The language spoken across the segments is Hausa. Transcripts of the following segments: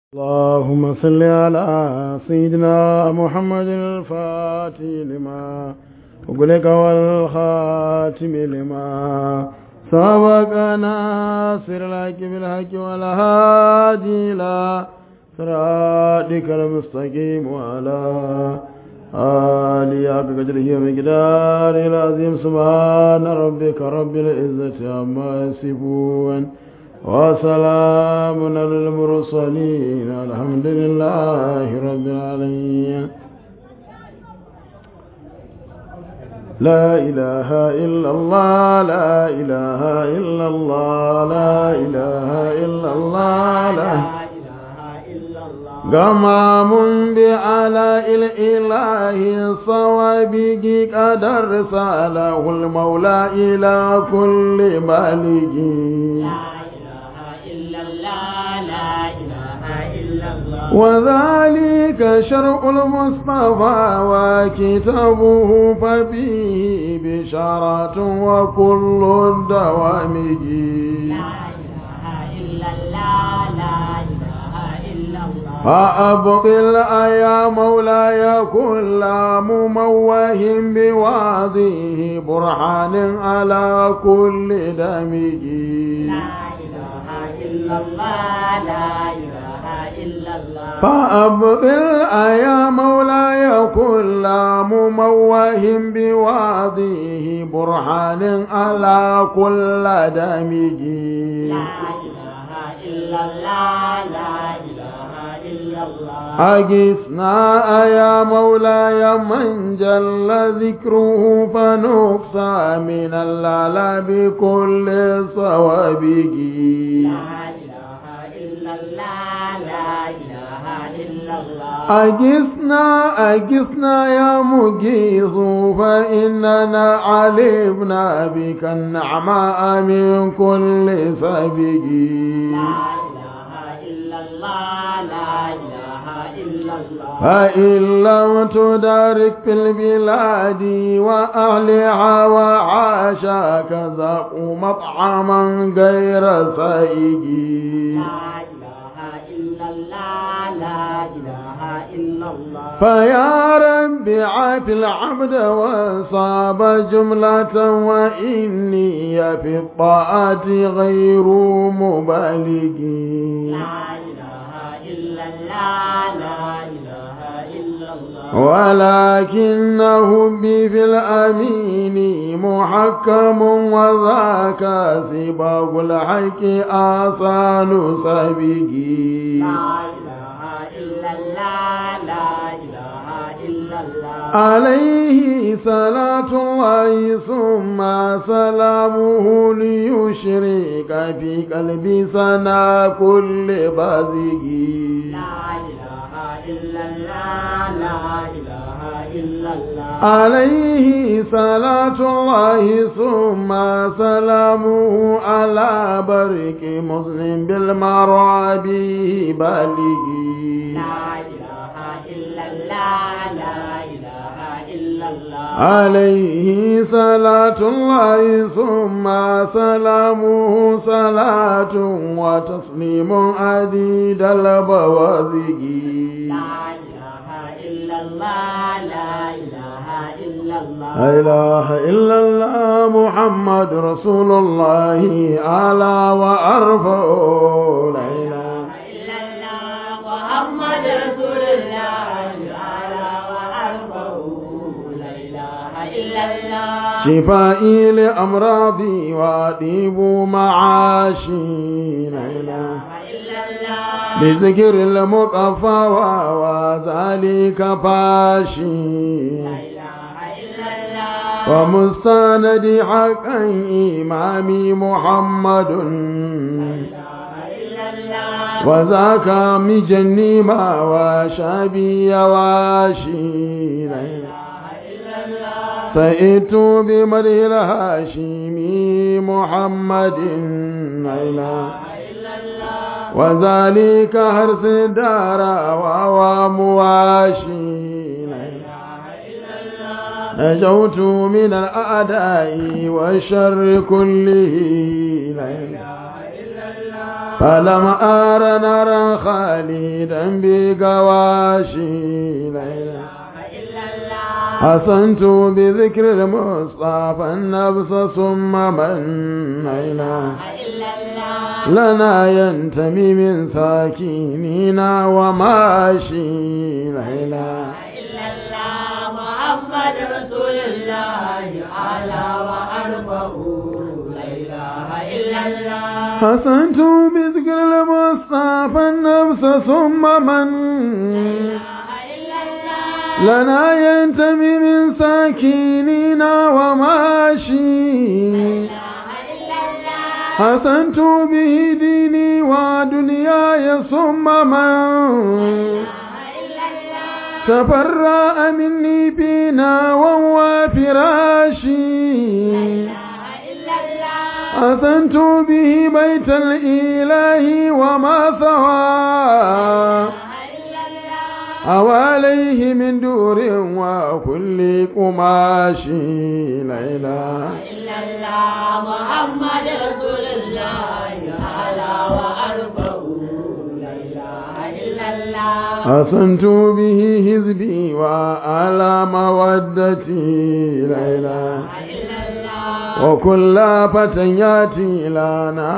اللهم صل على سيدنا محمد الفاتح لما وقلك والخاتم لما سبق ناصر الحق بالحق والهادي إلى صراطك المستقيم وعلى آله حق قدره ومقداره العظيم سبحان ربك رب العزة عما يصفون وسلام على المرسلين الحمد لله رب العالمين لا إله إلا الله لا إله إلا الله لا إله إلا الله لا غمام بعلاء الإله صوابك قد رساله المولى إلى كل مالك وذلك شرع المصطفى وكتابه ففيه بشارة وكل الدوام فأبطل يا مولاي كل مموه بواضيه برهان على كل دمج لا إله إلا الله لا إله إلا الله فأبطل يا مولاي كل مموه بواضيه برهان على كل دمج لا إله إلا الله لا إله إلا الله أجسنا يا مولاي من جل ذكره فنقصى من اللعل بكل صوابه لا إله إلا الله لا إله إلا الله أجسنا أجسنا يا مجيز فإننا علمنا بك النعماء من كل سبيل لا إله إلا الله لا إله إلا الله فإن لم تدارك في البلاد وأهلها وعاشاك ذاقوا مطعما غير سائج لا إله إلا الله لا إله إلا الله فيا رب عاف العبد وصاب جملة وإني في الطاعة غير مبالغ لا إله إلا الله لا إله إلا الله ولكنه بي في الأمين محكم وذاك سباق الحق آصال سبيقي لا إله إلا الله لا إله إلا الله عليه صلاة الله ثم سلامه ليشرك في قلبي سنا كل بازقي لا إله إلا الله لا إله إلا الله عليه صلاة الله ثم سلامه على برك مسلم بالمرابي بالغي لا إله إلا الله لا إله إلا الله عليه صلاة الله ثم سلامه صلاة وتسليم عديد البوازق لا إله إلا الله لا إله إلا الله لا إله إلا الله محمد رسول الله أعلى وأرفع لا إله إلا الله محمد رسول الله على وأرفعه لا إله إلا الله شفائي لأمراضي وأطيب معاشي لا إله إلا الله بذكر المقفى وذلك فاشي إله إلا الله ومستند حقا إمامي محمد إله إلا الله وذاك مجني ما وشابي واشي لا إله إلا الله سئت بمره الهاشمي محمد لا إله إلا الله وذلك هرس الدار وهو مواشي لا إله إلا الله نجوت من الأعداء والشر كله لا إله إلا الله فلم أر نارا خالدا بقواشي لا إله إلا الله حسنت بذكر المصطفى النفس ثم من لا إله إلا الله لنا ينتمي من ساكيننا وماشي لا إله إلا الله محمد رسول الله أعلى وأرفع لا إله إلا الله حسنت بذكر المصطفى النفس ثم من إلا الله لنا ينتمي من ساكيننا وماشي إلا الله حسنت به ديني ودنياي ثم من إلا الله تفرأ مني بنا وهو فراشي إلا الله حسنت به بيت الإله وما ثوى إلا الله أواليه من دور وكل قماش لا إله إلا الله محمد رسول الله أعلى وأرفع لا إله إلا الله حسنت به حزبي وعلى مودتي لا إله إلا الله وكل فتى ياتي لنا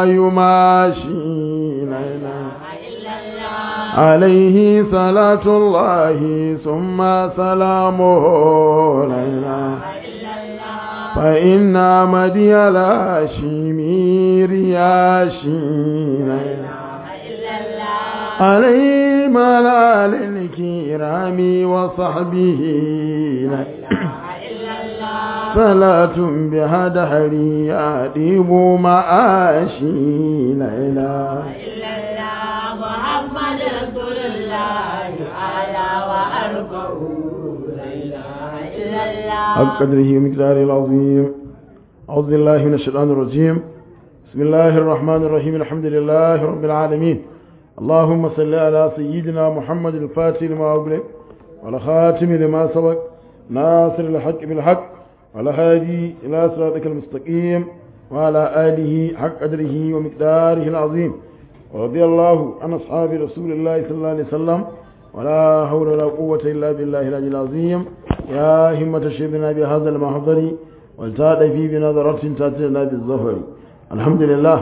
ويماشي لا إله إلا الله عليه صلاة الله ثم سلامه لا إله إلا الله فإن مدي الهاشمي رياشي لا إله إلا الله عليه ملال الكرام وصحبه لا إلا الله صلاة بها دهري أديب معاشي لا إله إلا الله محمد رسول الله أعلى وأرفع لا إله إلا الله حق قدره ومقداره العظيم أعوذ بالله من الشيطان الرجيم بسم الله الرحمن الرحيم الحمد لله رب العالمين اللهم صل على سيدنا محمد الفاتح لما أغلق والخاتم لما سبق ناصر الحق بالحق والهادي إلى صراطك المستقيم وعلى آله حق قدره ومقداره العظيم ورضي الله عن أصحاب رسول الله صلى الله عليه وسلم ولا حول ولا قوة إلا بالله العلي العظيم يا همة شيخنا بهذا المحضر والتاد في بنظرة تاتينا بالظهر الحمد لله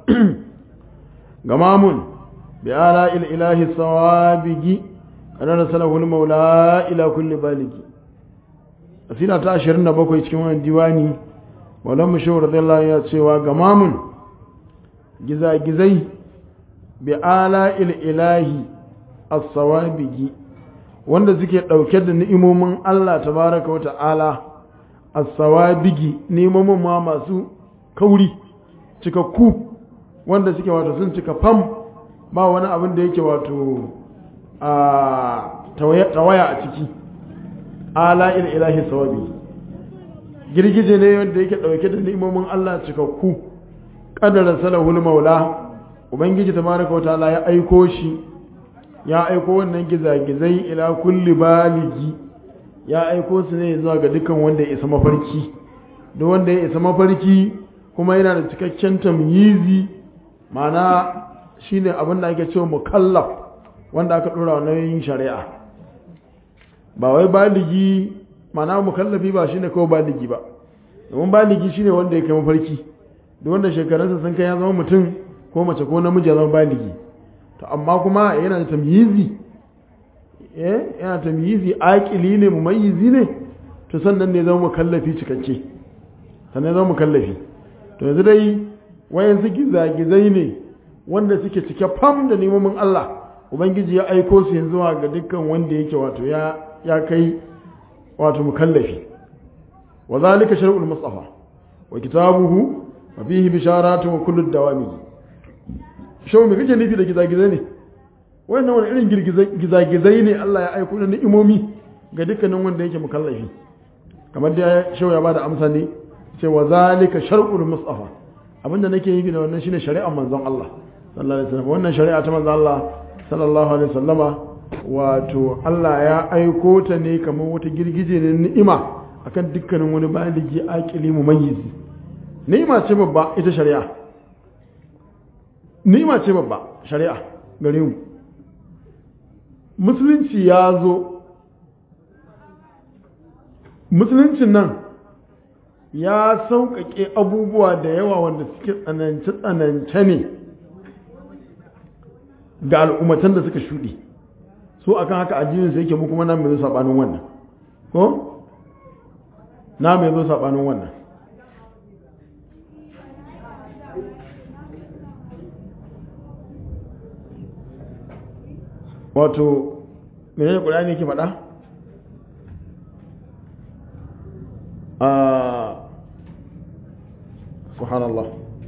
غمام بآلاء الإله الصوابج أن رسله المولى إلى كل بالغ أسئلة تأشرنا بكو يتكلمون الديواني ولما شو رضي الله عنه سوى غمام جزا جزي بآلاء الإله الصوابج wanda suke ɗauke da ni'imomin Allah tabaraka wa ta'ala as-sawabigi ni'imomin ma masu kauri cikakku wanda suke wato sun cika fam ba wani abin da yake wato a tawaya a ciki ala il ilahi sawabi girgije ne wanda yake ɗauke da ni'imomin Allah cikakku kadara salahul maula ubangiji tabaraka wa ta'ala ya aiko shi ya aiko wannan gizagizai ila kulli baligi ya aiko su ne zuwa ga dukkan wanda ya isa mafarki duk wanda ya isa mafarki kuma yana da cikakken tamyizi mana shine abin da ake cewa mukallaf wanda aka dora wa nauyin shari'a ba wai baligi mana mukallafi ba shine kawai baligi ba domin baligi shine wanda ya kai mafarki duk wanda shekarunsa sun kai ya zama mutum ko mace ko namiji ya zama baligi to amma kuma yana da tamyizi eh yana tamyizi aqili ne mumayyizi ne to sannan ne zama mukallafi cikakke sannan zama mukallafi to yanzu dai wayan su gizagizai ne wanda suke cike fam da nemomin Allah ubangiji ya aiko su yanzu ga dukkan wanda yake wato ya ya kai wato mukallafi wa zalika shar'ul mustafa wa kitabuhu wa fihi bisharatu wa kullu dawami shau me kake nufi da gizagizai ne wannan wani irin gizagizai ne Allah ya aiko na ni'imomi ga dukkanin wanda yake mukallafi kamar da shau ya bada amsa ne cewa zalika shar'ul mustafa abinda nake yi da wannan shine shari'ar manzon Allah sallallahu alaihi wasallam wannan shari'a ta manzon Allah sallallahu alaihi wasallama wato Allah ya aiko ta ne kamar wata girgije ne ni'ima akan dukkanin wani baligi aqili mumayyizi ni'ima ce babba ita shari'a ni'ima ce babba shari'a gare mu musulunci ya zo musuluncin nan ya sauƙaƙe abubuwa da yawa wanda suke tsanance-tsanance ne ga al'ummatan da suka shuɗe so akan haka addinin sai yake mu kuma na mai zo saɓanin wannan ko na mai zo saɓanin wannan wato mene ne ƙulani ke faɗa? a subhanallah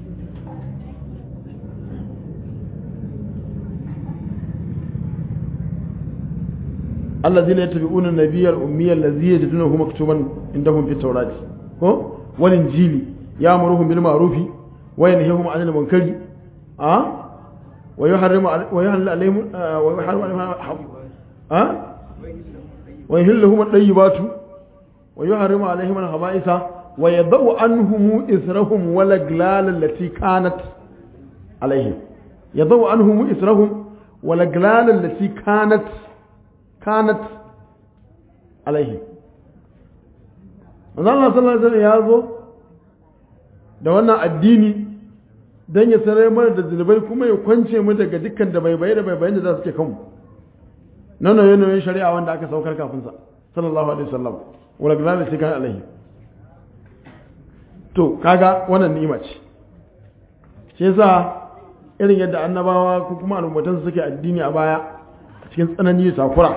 الذين يتبعون النبي الأمي الذي يجدونه مكتوبا عندهم في التوراة والإنجيل يأمرهم بالمعروف وينهيهم عن المنكر أه ويحرم ويحل عليهم ويحرم عليهم أه ويحل لهم الطيبات ويحرم عليهم الخبائث ويضع عنهم إثرهم والأغلال التي كانت عليهم يضع عنهم إثرهم والأغلال التي كانت كانت عليهم Allah sallallahu alaihi wasallam ya zo da wannan addini don ya sanar mana da zunubai kuma ya kwance mu daga dukkan da bai bai da bai bayan da za su ke kanmu na nauye-nauyen shari'a wanda aka saukar kafin sa sallallahu alaihi wasallam wala gina da cikin alaihi to kaga wannan ni'ima ce shi yasa irin yadda annabawa ko kuma al'ummatan su suke addini a baya cikin tsanani da takura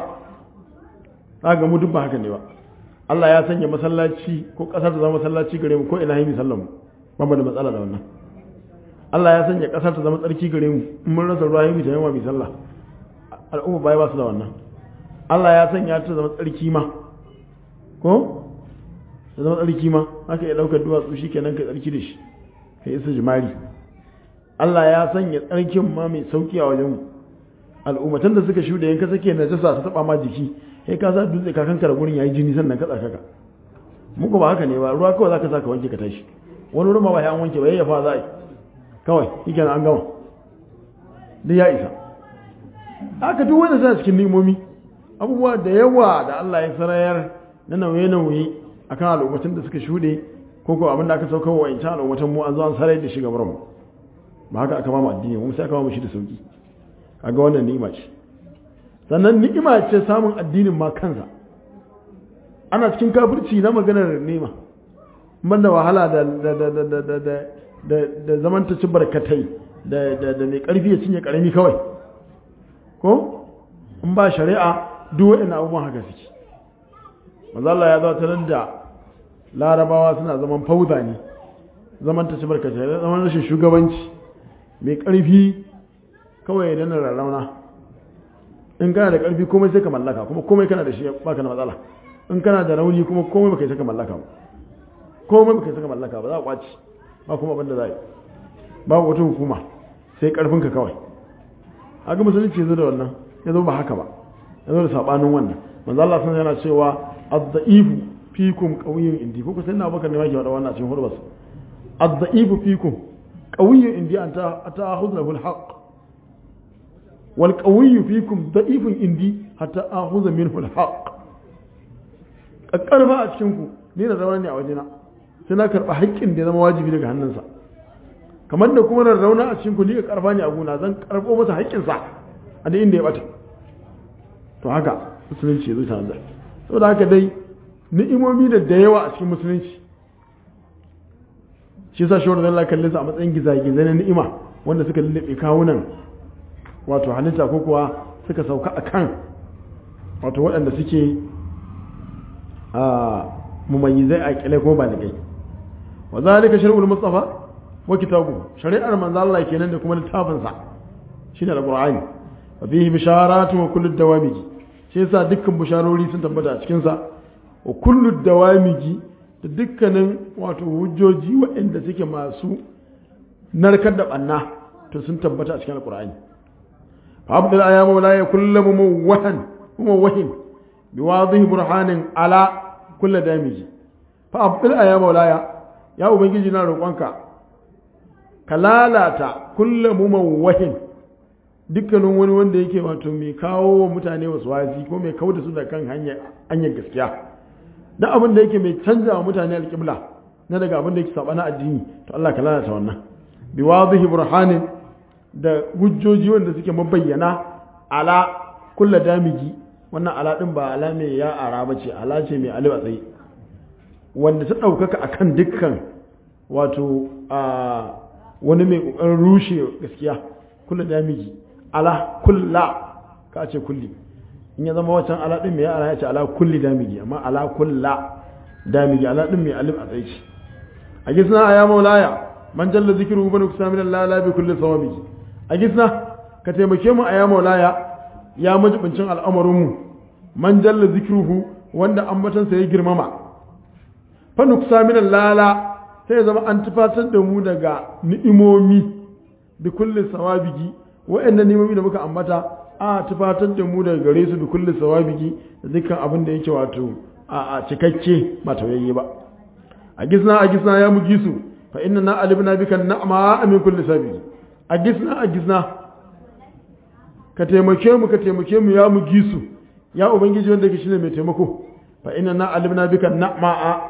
kaga mu duk ba haka ne ba Allah ya sanya masallaci ko kasar ta zama masallaci gare mu ko ina yi sallan mu ba mu da matsala da wannan Allah ya sanya kasar ta zama tsarki gare mu in mun rasa ruwa yi ta yawa mai sallah al'umma baya ba su da wannan Allah ya sanya ta zama tsarki ma ko ta zama tsarki ma haka ya daukar duwatsu shi kenan ka tsarki da shi ka isa jimari Allah ya sanya tsarkin ma mai sauki a wajen mu al'ummatan da suka shuɗe yanka sake najasa ta taba ma jiki sai ka sa dutse ka kankara gurin yayi jini sannan ka tsaka ka muku ba haka ne ba ruwa kawai zaka saka wanke ka tashi wani ruwa ba ya an wanke ba yayyafa za a yi kawai yake an gama duk ya isa haka duk wanda suna cikin nimomi abubuwa da yawa da Allah ya sarayar na nauye-nauye akan al'ummatan da suka shuɗe ko ko abin da aka sauka wa wancan al'ummatan mu an zo an sarai da shi gabar mu ba haka aka ba mu addini mu sai aka ba mu shi da sauki kaga wannan ni'ima ce sannan ni'ima ce samun addinin ma kansa ana cikin kafirci na maganar ni'ima banda wahala da da da da da da da da da zaman ta ci barkatai da da da mai karfi ya cinye karami kawai ko in ba shari'a duk wa'annan abubuwan haka suke manzo Allah ya zata nan da larabawa suna zaman fauda ne zaman ta ci barkatai zaman rashin shugabanci mai karfi kawai ya dana rarrauna in kana da ƙarfi komai sai ka mallaka kuma komai kana da shi baka da matsala in kana da rauni kuma komai baka yi saka mallaka ba komai baka yi saka mallaka ba za a kwaci ba kuma abin da za yi ba wata hukuma sai ƙarfinka kawai haka musulunci ya zo da wannan ya zo ba haka ba ya zo da sabanin wannan manzo Allah sun yana cewa ad-da'ifu fikum qawiyyun indi ko sai na baka ne ma ke wada wannan cikin hurbas ad-da'ifu fikum qawiyyun indi anta ata'khudhu al-haqq والقوي فيكم ضعيف عندي حتى اخذ منه الحق kakkarfa a cikin ku ni da rauna ne a wajena sai na karba haƙƙin da ya zama wajibi daga hannunsa kamar da kuma na rauna a cikin ku ni ka karfa ne a gona zan karbo masa haƙƙin sa a da inda ya bata to haka musulunci ya zo ta da saboda haka dai ni'imomi da da yawa a cikin musulunci shi yasa shawar da Allah kalle su a matsayin gizagizai na ni'ima wanda suka lullube kawunan wato halitta ko kuwa suka sauka a kan wato waɗanda suke a mumayyizai a ƙile ko ba da gai wa zalika shari'ul mustafa wa kitabu shari'ar manzo Allah kenan da kuma littafin sa shine alqur'ani wa fihi bisharatu wa kullu dawamiji shi yasa dukkan bisharori sun tabbata a cikin sa wa kullu dawamiji da dukkanin wato hujjoji waɗanda suke masu narkar da banna to sun tabbata a cikin alqur'ani فأبدل يا مولاي كل مموها مموه بواضح برهان على كل دامج فأبدل يا مولاي يا أبنجي na roƙonka ka lalata kullum mumawwahin dukkanin wani wanda yake wato mai kawo wa mutane wasu wasi ko mai kawo da su da kan hanyar gaskiya na abin da yake mai canza wa mutane alƙibla na daga abin da yake saba na addini to Allah ka lalata wannan bi wadhihi burhanin da hujjoji wanda suke mabayyana ala kulla damigi wannan ala din ba ala mai ya ara bace ala ce mai alif a tsaye wanda ta ɗaukaka akan dukkan wato a wani mai ƙoƙarin rushe gaskiya kulla damigi ala kulla ka ce kulli in ya zama wancan ala din mai ala ya ce ala kulli damigi amma ala kulla damigi ala din mai alif a tsaye a gisna aya maulaya man jalla zikru banu kusamin lala bi kulli sawabi a gisna ka taimake mu aya maulaya ya majibincin al'amarin mu man jalla zikruhu wanda ambatansa ya girmama fa nuksamin lala sai ya zama an tufatar da mu daga ni'imomi bi kulli sawabigi wa'annan ni'imomi da muka ambata a tufatar da mu daga gare su bi kulli sawabigi da dukkan abin da yake wato a cikakke ba tauyayye ba a gisna a gisna ya mugi su fa inna na alibna bika na'ma min kulli sabili a gisna a gisna ka taimake mu ka taimake mu ya mugi su ya ubangiji wanda yake shine mai taimako fa inna na alibna bika na'ma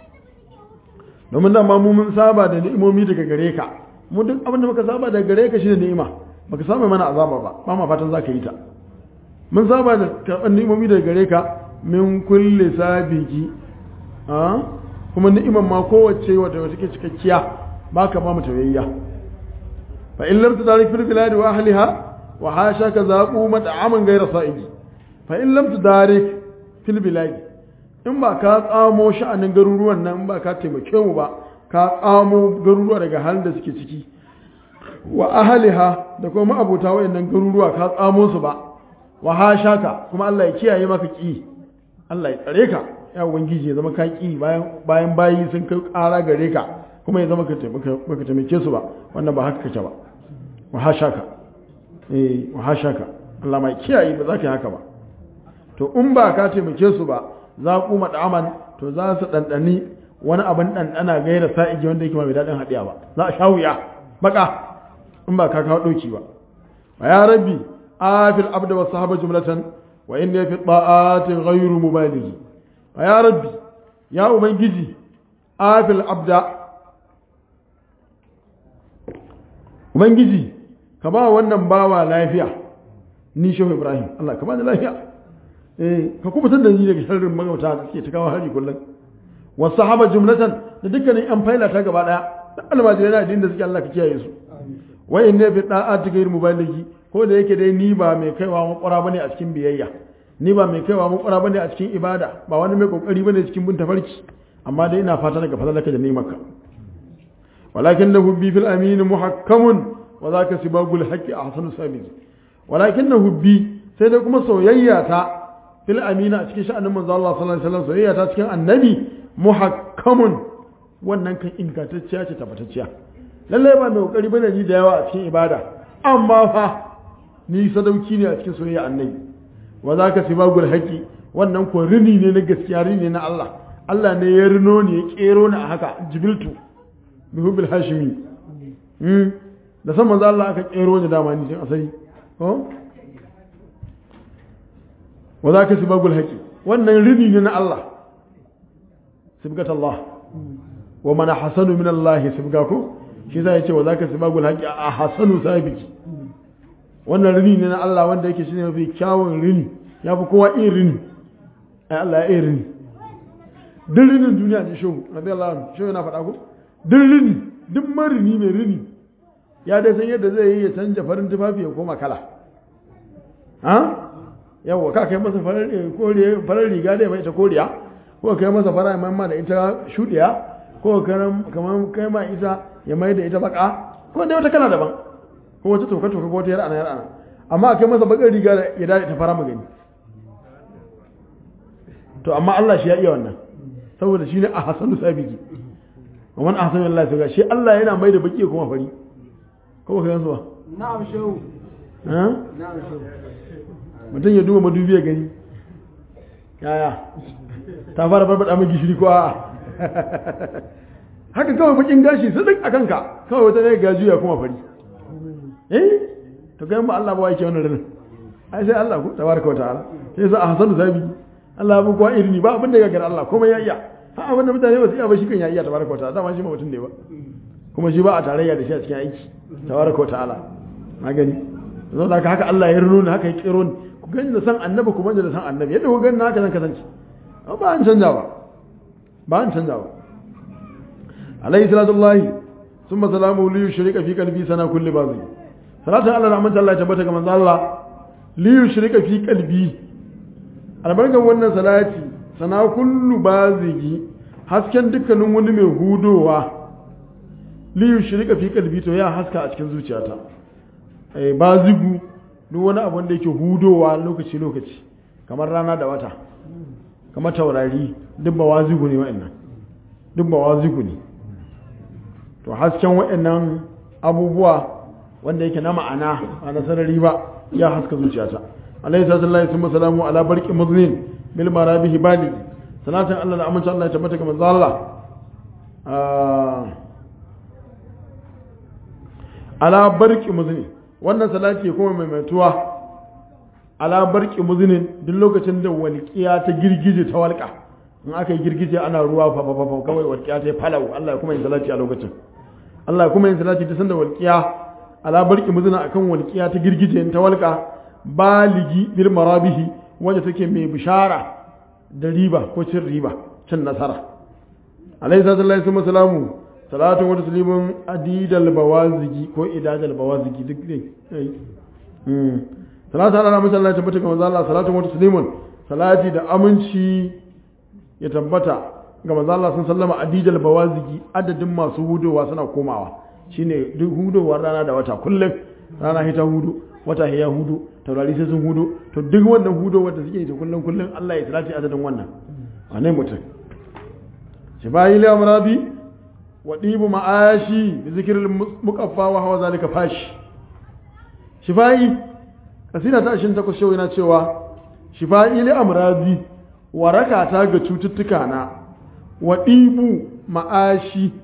domin dama mu mun saba da ni'imomi daga gare ka mu duk abin da muka saba daga gare ka shine ni'ima baka saba mana azaba ba ba ma fatan zaka yi ta mun saba da karɓar ni'imomi daga gare ka min kulli sabiki a kuma ni'imar ma kowace wata wata ke cikakkiya baka ba mu tawayya fa in lam tudarik fil bilad wa ahliha wa hasha ka zaqu mat'aman ghayra sa'idi fa in lam tudarik fil bilad in ba ka tsamo sha'anin garuruwan nan in ba ka taimake mu ba ka tsamo garuruwa daga halin da suke ciki wa ahliha da kuma abota wayannan garuruwa ka tsamo su ba wa hashaka kuma Allah ya kiyaye maka ki Allah ya tsare ka ya ubangiji ya zama ka ki bayan bayan bayi sun kai ƙara gare ka kuma ya zama ka baka taimake su ba wannan ba haka kake ba wa hashaka eh wa hashaka Allah mai kiyaye ba za ka yi haka ba to in ba ka taimake su ba za ku mad'aman to za su dandani wani abin dandana gaira sa'iji wanda yake mai dadin hadiya ba za a sha wuya baka in ba ka kawo dauki ba wa ya rabbi afil abda wa sahaba jumlatan wa inni fi ta'ati ghayru mubalighi wa ya rabbi ya ubangiji afil abda ubangiji ka ba wannan bawa lafiya ni shehu ibrahim Allah ka ba ni lafiya eh ka kubutar da ni daga sharrin magauta da suke ta kawo hari kullum wa sahaba jumlatan da dukkanin yan faila ta gaba daya da almajirai na addinin da suke Allah ka kiyaye su wa inni fi ta'ati ghayru mubalighi ko da yake dai ni ba mai kaiwa makwara bane a cikin biyayya ni ba mai kaiwa makwara bane a cikin ibada ba wani mai kokari bane cikin bin tafarki amma dai ina fata daga fadalaka da nimarka walakin lahu bi fil amin muhakkamun wa zaka sibagul haqqi ahsanu sabil walakin lahu bi sai dai kuma soyayya ta fil amina a cikin sha'anin manzo Allah sallallahu alaihi wasallam soyayya ta cikin annabi muhakkamun wannan kan ingantacciya ce tabbatacciya lallai ba mai kokari bane ni da yawa a cikin ibada amma fa ni sadauki ne a cikin soyayya annabi wa zaka sibagul haqi wannan ko rini ne na gaskiya rini ne na Allah Allah ne ya rino ne ya kero ni a haka jibiltu bi hubbil hashimi hmm da san manzo Allah aka kero ni dama ni cikin asali ko wa zaka sibagul haqi wannan rini ne na Allah sibgat Allah wa man hasanu min Allah sibgaku shi za ya ce wa zaka sibagul haqi a hasanu sabiki wannan rini ne na Allah wanda yake shine mafi kyawun rini ya fi kowa iya rini ai Allah ya iya rini duk rinin duniya ne shehu radiyallahu anhu shehu yana faɗa ko duk rini duk marini mai rini ya dai san yadda zai yi ya canja farin tufafi ya koma kala ha yawa ka kai masa farar riga da ya ita koriya ko kai masa fara mai da ita shudiya ko kamar kai ma ita ya mai da ita baka ko da wata kala daban ko wata toka toka ko wata yar ana yar ana amma akai masa bakar riga ya dade ta fara magani to amma Allah shi ya iya wannan saboda shi ne a hasanu sabiki wannan a hasanu Allah sai shi Allah yana mai da baki kuma fari ko kai yanzu ba na'am shehu ha na'am shehu mutum ya duba madubi ya gani yaya ta fara barbada mai gishiri ko a'a haka kawai bakin gashi su duk a kanka kawai wata ne ga juya kuma fari eh to ga ba Allah ba yake wannan rinin ai sai Allah ku tabaraka wa ta'ala sai sa ahsanu sabi Allah ya buƙwa irini ba abin da ya gara Allah komai ya iya ha abin da mutane ba su iya ba shi kan ya iya tabaraka wa ta'ala dama shi ma mutum ne ba kuma shi ba a tarayya da shi a cikin aiki tabaraka wa ta'ala na gani zo da haka Allah ya rino haka ya kiro ni ku gani da san annabi ku banje da san annabi yadda ku gani haka zan kasance ba an canja ba ba an canja ba alayhi salatu wallahi thumma salamu li yushrika fi qalbi sana kulli bazi salatu Allah da amince Allah ya tabbata ga manzo Allah li yushrika fi qalbi albarkan wannan salati sana kullu bazigi hasken dukkanin wani mai hudowa li yushrika fi qalbi to ya haska a cikin zuciyata eh bazigu duk wani abu da yake hudowa lokaci lokaci kamar rana da wata kamar taurari duk ba wazigu ne wa'annan duk ba wazigu ne to hasken wa'annan abubuwa wanda yake na ma'ana a nasarari ba ya haska zuciyata alaihi sallallahu alaihi salamu ala barqi muzlin bil marabihi bali salatin Allah da amince Allah ya tabbata ga manzo Allah ala barqi muzlin wannan salati kuma mai maituwa ala barqi muzlin duk lokacin da walqiya ta girgije ta walqa in aka yi girgije ana ruwa fa fa fa kawai walqiya ta falau Allah ya kuma yin salati a lokacin Allah ya kuma yin salati ta sanda walqiya ala barqi muzlin akan walqiya ta girgije ta walqa baligi bil marabihi wanda take mai bishara da riba ko cin riba cin nasara alayhi sallallahu alaihi wasallam salatu wa taslimun adidal bawazigi ko idadal bawazigi duk ne mm salatu ala nabi sallallahu alaihi wasallam manzo Allah salatu wa taslimun salati da aminci ya tabbata ga manzo Allah sun sallama adidal bawazigi adadin masu hudowa suna komawa shine duk hudowar rana da wata kullum rana hita hudu wata ya hudu taurari sai sun hudu to duk wannan hudo wanda suke ta kullum kullum Allah ya salati adadin wannan wane mutum shi bayi la amrabi wa dibu ma'ashi bi zikril muqaffa wa hawa zalika fashi shifai kasida ta 28 shau yana cewa shifai la amrabi waraka ta ga cututtuka na wa dibu ma'ashi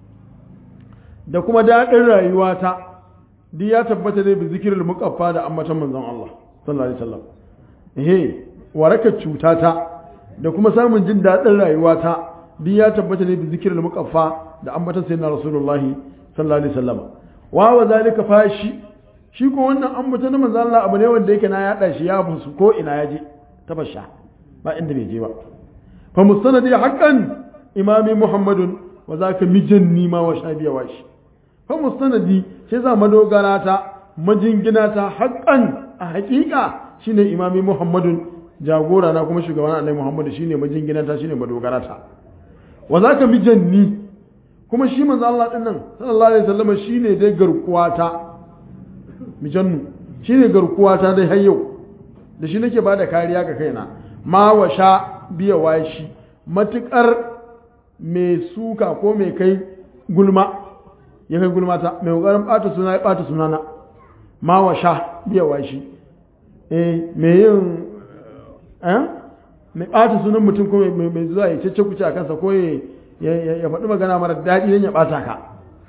da kuma dadin rayuwata duk ya tabbata ne bi zikirin mukaffa da ambatan manzon Allah sallallahu alaihi wasallam eh waraka cutata da kuma samun jin daɗin rayuwata duk ya tabbata ne bi zikirin mukaffa da ambatan sayyidina rasulullahi sallallahu alaihi wasallam wa wa zalika fashi shi ko wannan ambatan manzon Allah abu ne wanda yake na yada shi ya busu ko ina yaje tabasha ba inda bai je ba fa mustanadi haqqan imami muhammadun wa zaka mijanni ma wa shabiya washi fa mustanadi sai za madogara ta majingina ta haƙƙan a haƙiƙa shine imami muhammadun jagora na kuma shugaban annabi muhammadu shine majingina ta shine madogara ta wa zaka mijanni kuma shi manzo Allah din nan sallallahu alaihi wasallam shine dai garkuwa ta mijannu shine garkuwa ta dai har yau da shi nake bada kariya ga kaina ma wa sha biya washi matukar mai suka ko mai kai gulma ya kai gulmata mai kokarin ɓata suna ya ɓata sunana ma wa sha biya wa shi eh mai yin eh mai ɓata sunan mutum ko mai zuwa ya cece kuce a kansa ko ya faɗi magana mara daɗi don ya ɓata ka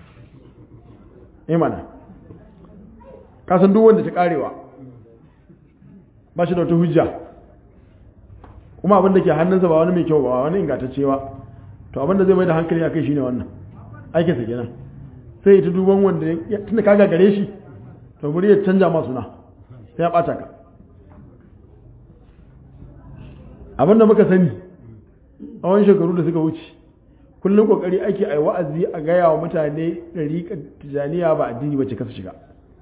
eh mana ka san duk wanda ta karewa ba shi da wata hujja kuma abin da ke hannunsa ba wani mai kyau ba wani ingantacce ba to abin da zai mai da hankali a kai shine wannan aikinsa kenan sai ta duban wanda ya tunda kaga gare shi to bari ya canja ma suna sai ya bata ka abinda muka sani a wani shekaru da suka wuce kullum kokari ake ai wa'azi a gaya wa mutane ɗariƙar tijaniya ba addini ba ce kasa shiga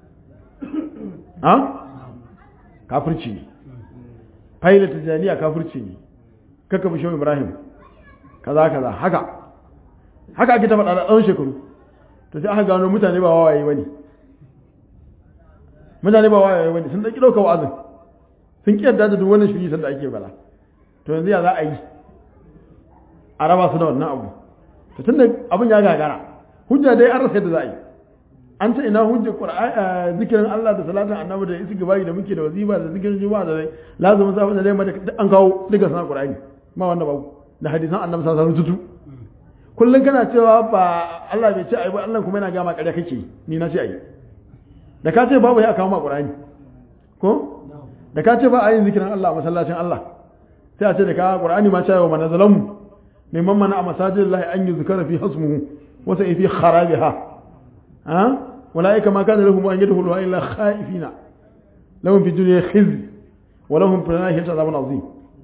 ha kafirci ne faila tijaniya kafirci ne kaka bishin ibrahim kaza kaza haka haka ake ta faɗa da tsawon shekaru to sai aka gano mutane ba wawaye bane mutane ba wawaye bane sun dauki dauka wa'azin sun ki yadda da duk wannan shiri sanda ake bala to yanzu ya za a yi a raba su da wannan abu to tunda abin ya gagara hujja dai an rasa yadda za a yi an ta ina hujjar qur'ani zikirin Allah da salatin annabi da istighfari da muke da wazifa da zikirin juma'a da lazumin safa da dai an kawo duka sanar qur'ani ma wanda babu da hadisan annabi sallallahu alaihi wasallam kullum kana cewa ba Allah bai ce ai ba Allah kuma yana gama ƙarya kake ni na ce ai da ka ce babu ya kawo ma Qur'ani ko da ka ce ba a yin zikirin Allah a masallacin Allah sai a ce da ka Qur'ani ma cewa man zalamu mimman mana a masajidillahi an yuzkara fi hasmuhu wa sai fi kharabiha ha ulaika ma kana lahum an yadkhulu illa khaifina lahum fi dunya khizy wa lahum fi al-akhirati adhabun azim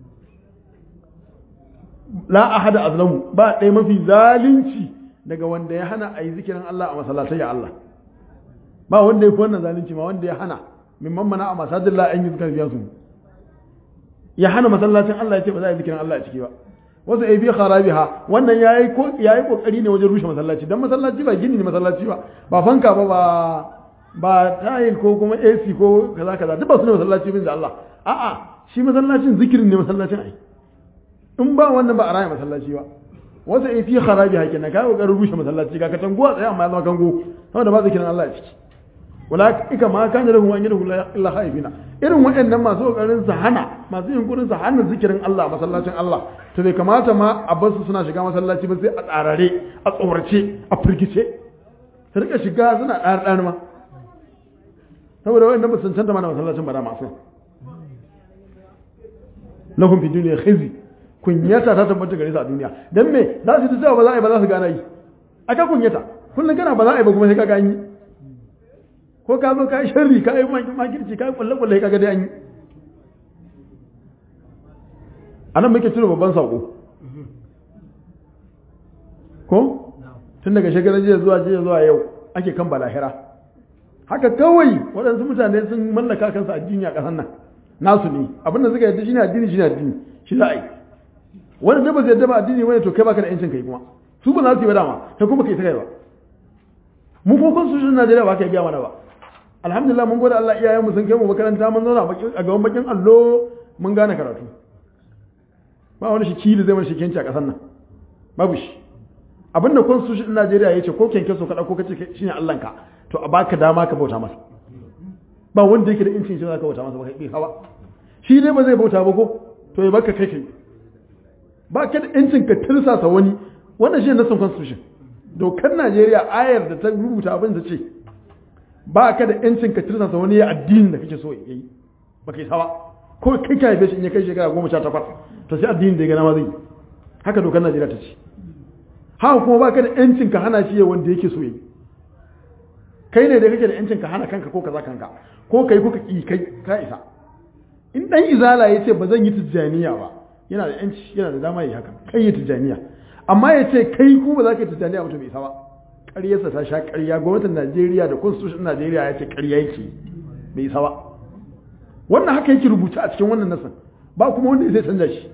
la ahada azlamu ba ɗaya mafi zalunci daga wanda ya hana a yi zikirin Allah a masallatai ya Allah ba wanda ya fi wannan zalunci ma wanda ya hana min mammana a masajin la an yi zikirin biyan su ya hana masallacin Allah ya ce ba za a yi zikirin Allah a ciki ba wasu ai bi kharabiha wannan yayi ko yayi kokari ne wajen rushe masallaci dan masallaci ba gini ne masallaci ba ba fanka ba ba ba tayil ko kuma AC ko kaza kaza duk ba su ne masallaci bin da Allah a'a shi masallacin zikirin ne masallacin ai in ba wannan ba a raya masallaci ba wasu ai fi kharabi hakin na kai kokarin rushe masallaci ga katanguwa tsaye amma ya zama kango saboda ba zikirin Allah a ciki wala ika ma kana lahu an yadu illa khaifina irin waɗannan masu kokarin su hana masu yunkurin su hana zikirin Allah masallacin Allah to bai kamata ma a bar su suna shiga masallaci ba sai a tsarare a tsorace a firgice su rika shiga suna ɗan ɗan ma saboda waɗannan ba su cancanta mana masallacin ba da masu lahum fi dunya khizi kunyata ta tabbata gare su a duniya dan me za su ta cewa ba za a yi ba za su gana yi aka kunyata kullum kana ba za a yi ba kuma sai ka gani ko ka zo ka yi sharri ka yi makirci ka yi kwalle-kwalle ka ga dai an yi a nan muke cire babban saƙo ko tun daga shekarar jiya zuwa jiya zuwa yau ake kan balahira haka kawai waɗansu mutane sun mallaka kansu addini a ƙasar nan nasu ne abinda suka yadda shine addini shine addini shi za a yi wanda da ba zai yadda ba addini wani to kai baka da yancin kai kuma su ba za su yi ba dama kai kuma kai ta kai ba mu ko constitution Najeriya ba ka yi gaya mana ba alhamdulillah mun gode Allah iyayen mu sun kai mu makaranta mun zauna a gaban bakin allo mun gane karatu ba wani shi da zai mana shikenci a ƙasar nan babu shi abinda constitution Najeriya ya ce ko kenke so ka dauko kace shine Allah ka to a baka dama ka bauta masa ba wanda yake da incin shi zaka bauta masa ba kai hawa shi dai ba zai bauta ba ko to ya baka kai kai ba ka da incin ka tirsasa wani wannan shine nasan constitution dokar Najeriya ayar da ta rubuta abin da ce ba ka da yancin ka tirsasa wani addinin da kake so ya yi ba kai sawa ko kai ka haife shi in ya kai shekara goma sha takwas to sai addinin da ya gana ma zai yi haka dokar Najeriya ta ce haka kuma ba ka da yancin ka hana shi ya wanda yake so ya yi kai ne da kake da yancin ka hana kanka ko kaza kanka ko kai ko ka ki kai ka isa in dan izala ya ce ba zan yi tijjaniya ba yana da yanci yana da dama yi haka kai yi tijjaniya amma ya ce kai ku ba za ka yi tijjaniya ba to bai isa ba ƙaryarsa ta sha ƙarya gwamnatin Najeriya da constitution Najeriya ya ce ƙarya yake bai isa ba wannan haka yake rubuta a cikin wannan nasan ba kuma wanda zai canza shi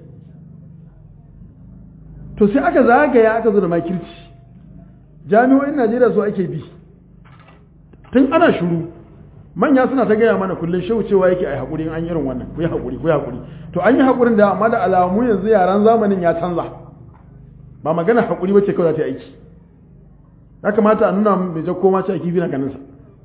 to sai aka zagaya aka zo da makirci jami'o'in Najeriya su ake bi tun ana shuru manya suna ta gaya mana kullum shehu cewa yake ai haƙuri an irin wannan ku yi haƙuri ku yi haƙuri to an yi haƙurin da amma da alamu yanzu yaran zamanin ya canza ba magana haƙuri bace kawai za ta yi aiki ya kamata a nuna mai jakko ma ce a kifi na ganinsa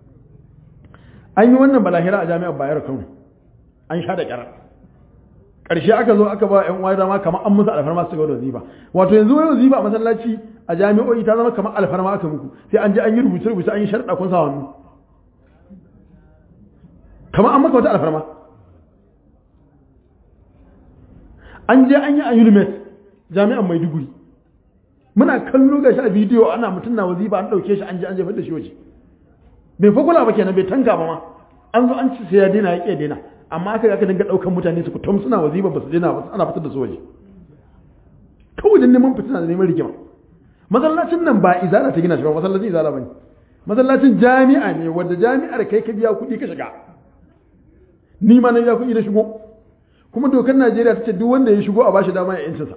an yi wannan balahira a jami'ar bayar kano an sha da ƙyar ƙarshe aka zo aka ba yan wayar dama kamar an musu alfarma su gaba da wazifa wato yanzu wai wazifa a masallaci a jami'o'i ta zama kamar alfarma aka muku sai an je an yi rubuce rubuce an yi sharɗa kun sa hannu kamar an maka wata alfarma an je an yi a unimet jami'an maiduguri muna kallo ga shi a bidiyo ana mutum na wazifa an ɗauke shi an je an jefar da shi waje bai fa kula ba kenan bai tanka ba ma an zo an ci sai ya daina ya ƙi daina amma aka aka dinga ɗaukan mutane su kutum suna wazifa ba su daina ba ana fitar da su waje kawai dan neman fitina da neman rigima masallacin nan ba izala ta gina shi ba masallacin izala bane masallacin jami'a ne wanda jami'ar kai ka biya kuɗi ka shiga ni ma na biya kuɗi na shigo kuma dokar Najeriya ta ce duk wanda ya shigo a bashi dama ya yancinsa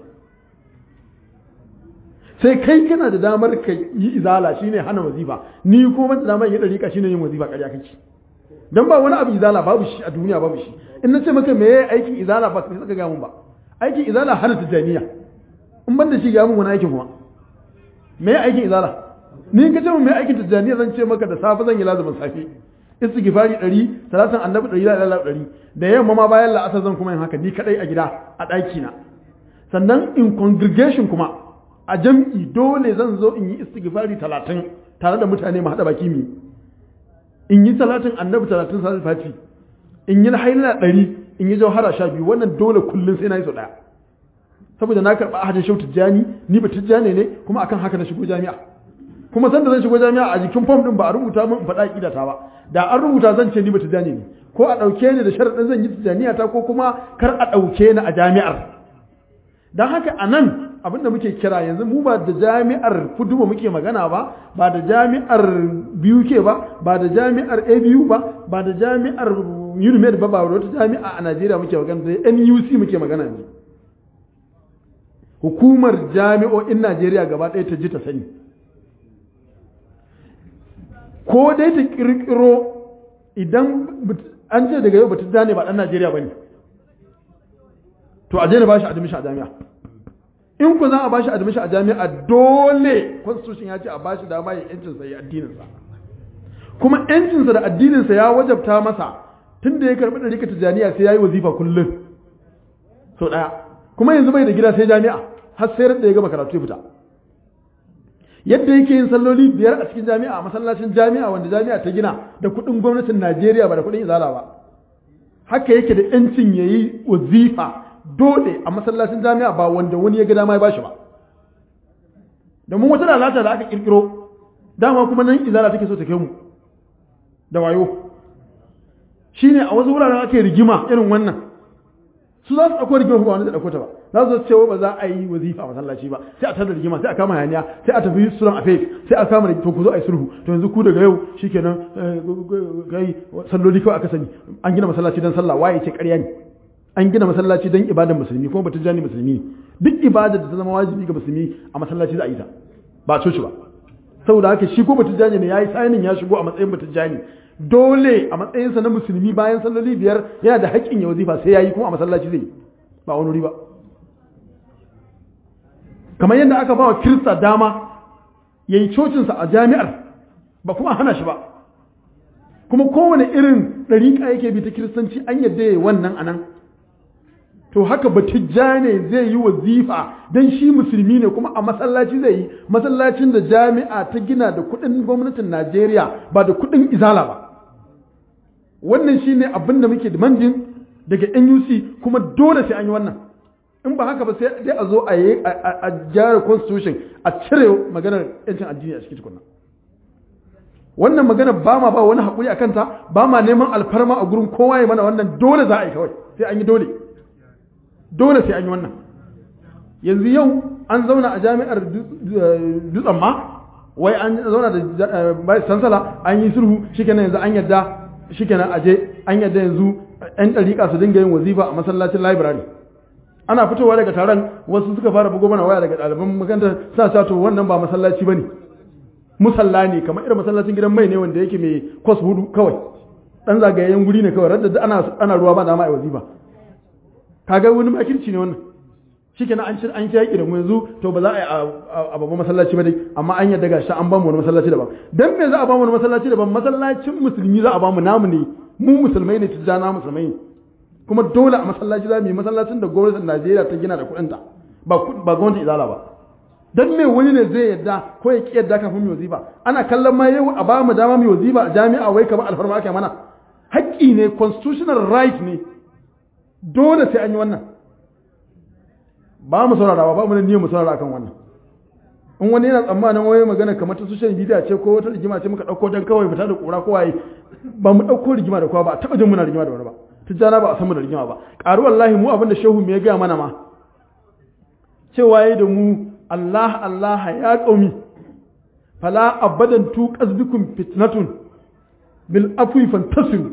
sai kai kana da damar ka yi izala shine hana wazifa ni ko ban da damar yi dariƙa shine yin wazifa ƙarya kake dan ba wani abu izala babu shi a duniya babu shi in nace maka me yayi aikin izala ba sai saka ga mun ba aikin izala hana tijaniya in ban da shi ga mun wani aikin kuma me yayi aikin izala ni in ka ce mun me aikin tijaniya zan ce maka da safe zan yi lazumin safe istighfari 100 salatin annabi 100 la ilaha 100 da yamma ma bayan la'asar zan kuma yin haka ni kadai a gida a ɗaki na sannan in congregation kuma a jam'i dole zan zo in yi istighfari talatin tare da mutane mu haɗa baki mu in yi talatin annabi talatin sa fati in yi haila ɗari in yi jauhara sha biyu wannan dole kullum sai na yi sau ɗaya saboda na karɓa ahadin shau tijjani ni ba tijjani ne kuma akan haka na shigo jami'a kuma san da zan shigo jami'a a jikin fom ɗin ba a rubuta min in faɗa ƙidata ba da an rubuta zan ce ni ba tijjani ne ko a ɗauke ni da sharaɗin zan yi tijjaniya ta ko kuma kar a ɗauke ni a jami'ar don haka a nan abin da muke kira yanzu mu ba da jami'ar kuduba muke magana ba ba da jami'ar BUK ba ba da jami'ar ABU ba ba da jami'ar UNIMED ba ba wata jami'a a Najeriya muke magana da NUC muke magana ne hukumar jami'o'in Najeriya gaba ɗaya ta ji ta sani ko dai ta kirkiro idan an ce daga yau ba ta ne ba ɗan Najeriya ba ne to a daina ba shi admission a jami'a in ku za a bashi admission a jami'a dole constitution ya ce a bashi dama ya yancin sa ya addinin sa kuma yancin sa da addinin sa ya wajabta masa tunda ya karbi dalika tijaniya sai yayi wazifa kullun so daya kuma yanzu bai da gida sai jami'a har sai da ya gama karatu ya fita yadda yake yin salloli biyar a cikin jami'a a masallacin jami'a wanda jami'a ta gina da kuɗin gwamnatin Najeriya ba da kuɗin izala ba haka yake da yancin yayi wazifa dole a masallacin jami'a ba wanda wani ya ga dama ya bashi ba domin wata lalata da aka kirkiro dama kuma nan izala take so ta kai mu da wayo shine a wasu wuraren ake rigima irin wannan su za su ɗauko rigima ba wani da ɗauko ta ba za su ce ba za a yi wazifa a masallaci ba sai a tada rigima sai a kama hayaniya sai a tafi suran a fake sai a kama to ku zo a yi sulhu to yanzu ku daga yau shikenan kai salloli kawai aka sani an gina masallaci don sallah waye ce ƙarya ne an gina masallaci don ibadar musulmi kuma batun jani musulmi ne duk ibadar da ta zama wajibi ga musulmi a masallaci za a yi ta ba a coci ba saboda haka shi ko batun jani ne ya yi sainin ya shigo a matsayin batun jani dole a matsayinsa na musulmi bayan salloli biyar yana da haƙƙin ya wazifa sai ya yi kuma a masallaci zai yi ba wani wuri ba kamar yadda aka ba wa kirista dama ya yi cocinsa a jami'ar ba kuma hana shi ba kuma kowane irin ɗariƙa yake bi ta kiristanci an yadda ya yi wannan a nan to haka batijja ne zai yi wazifa don shi musulmi ne kuma a masallaci zai yi masallacin da jami'a ta gina da kuɗin gwamnatin najeriya ba da kuɗin izala ba wannan shi ne abin da muke demanding daga nuc kuma dole sai an yi wannan in ba haka ba sai dai a zo a yi a gyara constitution a cire maganar yancin addini a cikin tukunna wannan magana ba ma ba wani haƙuri a kanta ba ma neman alfarma a gurin kowa ya mana wannan dole za a yi kawai sai an yi dole dole sai an yi wannan yanzu yau an zauna a jami'ar dutsen ma wai an zauna da bai sansala an yi sulhu shikenan yanzu an yadda shikenan aje an yadda yanzu yan ɗariƙa su dinga yin wazifa a masallacin library ana fitowa daga taron wasu suka fara bugo mana waya daga ɗaliban makaranta sa sa to wannan ba masallaci bane musalla ne kamar irin masallacin gidan mai ne wanda yake mai kwas hudu kawai dan zagayen guri ne kawai radda ana ana ruwa ba dama ai wazifa kaga wani makirci ne wannan shikenan an cin an ci yaki da mu yanzu to ba za a yi a babban masallaci ba dai amma an yadda gashi an ba mu wani masallaci daban dan me za a ba mu wani masallaci daban masallacin musulmi za a ba mu namu ne mu musulmai ne tijjana musulmai ne kuma dole a masallaci za mu yi masallacin da gwamnatin Najeriya ta gina da kuɗinta ba ba gwamnatin izala ba dan me wani ne zai yadda ko ya ki yadda kafin mu wazifa ana kallon ma yau a ba mu dama mu wazifa a jami'a wai kamar alfarma ake mana haƙƙi ne constitutional right ne dole sai an yi wannan ba mu saurara ba mu da niyyar mu saurara akan wannan in wani yana tsammanin wai magana kamar ta social media ce ko wata rigima ce muka dauko dan kawai fita da kura ko waye ba mu dauko rigima da kowa ba taba jin muna rigima da wani ba tijjana ba a san mu da rigima ba ƙaru wallahi mu abinda shehu me ya gaya mana ma cewa yayi da mu Allah Allah ya qaumi fala abadan tu qasbikum fitnatun bil afwi fantasiru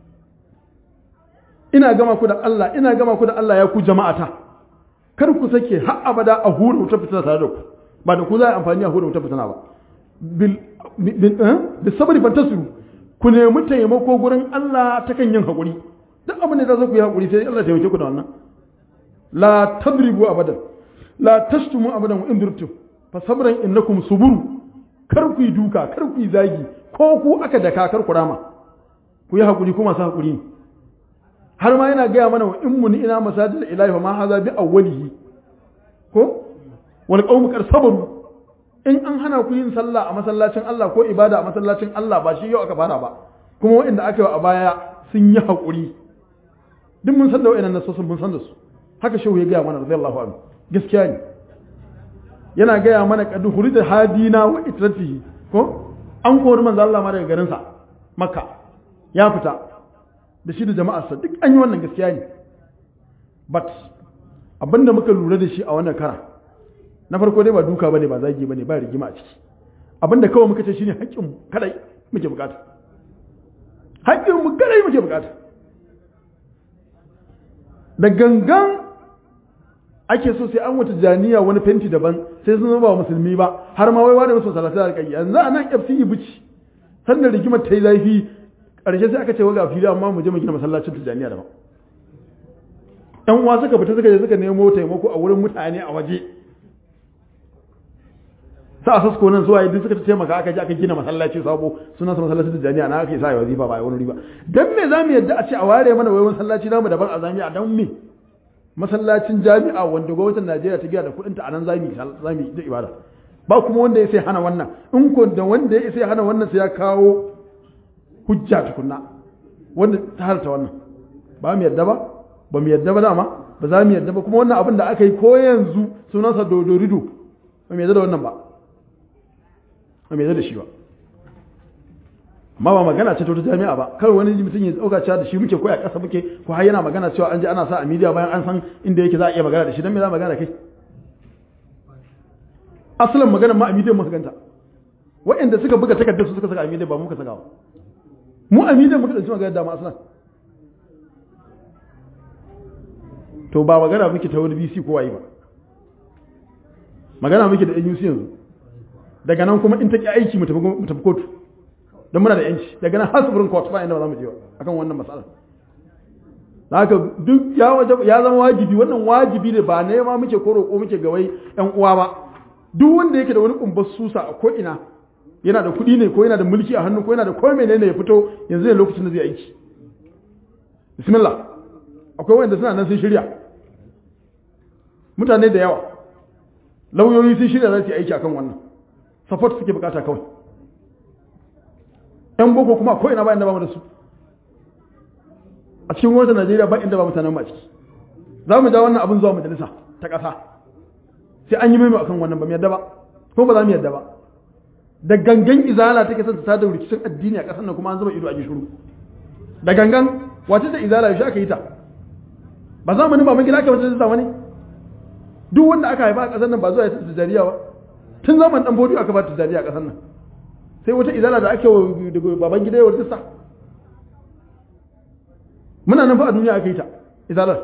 ina gama ku da Allah ina gama ku da Allah ya ku jama'ata kar ku sake har abada a hura wuta fitina tare da ku ba da ku za a amfani a hura wuta fitina ba bil bil sabri fantasiru ku nemi taimako gurin Allah ta kan yin haƙuri duk abin da za ku yi haƙuri sai Allah taimake ku da wannan la tadribu abadan la tashtumu abadan wa in durtum fa sabran innakum suburu kar ku yi duka kar ku yi zagi ko ku aka daka kar ku rama ku yi haƙuri kuma sa haƙuri ne har ma yana gaya mana wa in muni ina masajid ilahi fa ma haza bi awwalihi ko wal qawmu qad sabaru in an hana ku yin sallah a masallacin Allah ko ibada a masallacin Allah ba shi yau aka fara ba kuma waɗanda aka yi a baya sun yi haƙuri duk mun san da waɗannan nasosin mun san da su haka shehu ya gaya mana radiyallahu anhu gaskiya ne yana gaya mana kadu hurida hadina wa itratihi ko an kori manzo Allah ma daga garin sa makka ya fita da shi da jama'arsa duk an yi wannan gaskiya ne but abinda muka lura da shi a wannan kara na farko dai ba duka bane ba zagi bane ba rigima a ciki abinda kawai muka ce shine haƙƙin kadai muke bukata haƙƙin mu kadai muke bukata da gangan ake so sai an wata janiya wani fenti daban sai sun zama ba musulmi ba har ma wai wani musu salatu da kai yanzu a nan FCE bici sannan rigimar ta yi zafi ƙarshe sai aka ce waga fili amma mu je mu gina masallacin tijaniya daban ɗan uwa suka fita suka je suka nemo taimako a wurin mutane a waje sa a sasko nan zuwa yadda suka taimaka aka je aka gina masallaci sabo sunan sa masallacin tijaniya na aka yi sa ya wazifa ba wani riba dan me zamu yadda a ce a ware mana wai masallaci namu daban a jami'a dan me masallacin jami'a wanda gwamnatin Najeriya ta gina da kuɗinta a nan zamu zamu da ibada ba kuma wanda ya sai hana wannan in ko da wanda ya sai hana wannan sai ya kawo hujja tukunna wanda ta halta wannan ba mu yadda ba ba mu yadda ba dama ba za mu yadda ba kuma wannan abin da aka yi ko yanzu sunansa dodorido ba mu yadda da wannan ba ba mu yadda da shi ba amma ba magana ce ta wata jami'a ba kawai wani mutum ya tsauka cewa da shi muke ko a ƙasa muke ko har yana magana cewa an ji ana sa a media bayan an san inda yake za a iya magana da shi dan me za magana da kai asalin magana ma a media muka ganta waɗanda suka buga takardar su suka saka a media ba muka saka ba mu a media muka dauki magana da ma asalin to ba magana muke ta wani BC ko waye ba magana muke da NUC yanzu daga nan kuma in ta ki aiki mu tafi kotu don muna da yanci daga nan har sufurin court ba inda ba za mu je akan wannan matsala da haka duk ya zama wajibi wannan wajibi ne ba nema muke ko roƙo muke ga wai ƴan uwa ba duk wanda yake da wani kumbar susa a ko ina yana da kuɗi ne ko yana da mulki a hannu ko yana da ko menene ya fito yanzu ne lokacin da zai aiki bismillah akwai wanda suna nan sun shirya mutane da yawa lauyoyi sun shirya za su yi aiki akan wannan support suke bukata kawai yan boko kuma ko ina ba inda ba mu da su a cikin gwamnatin Najeriya ba inda ba mutanen ma ciki za mu ja wannan abin zuwa majalisa ta ƙasa sai an yi mai akan wannan ba mu yadda ba ko ba za mu yadda ba da gangan izala take son ta da rikicin addini a ƙasar nan kuma an zama ido a gishuru da gangan wace ta izala yaushe aka yi ta ba zamanin ba mun gida aka wata zamani duk wanda aka haifa a ƙasar nan ba zuwa ya ta tijariya ba tun zaman dan bodiyo aka ba tijariya a ƙasar nan sai wata izala da ake daga baban gida yawar tista muna nan fa a duniya aka yi ta izalar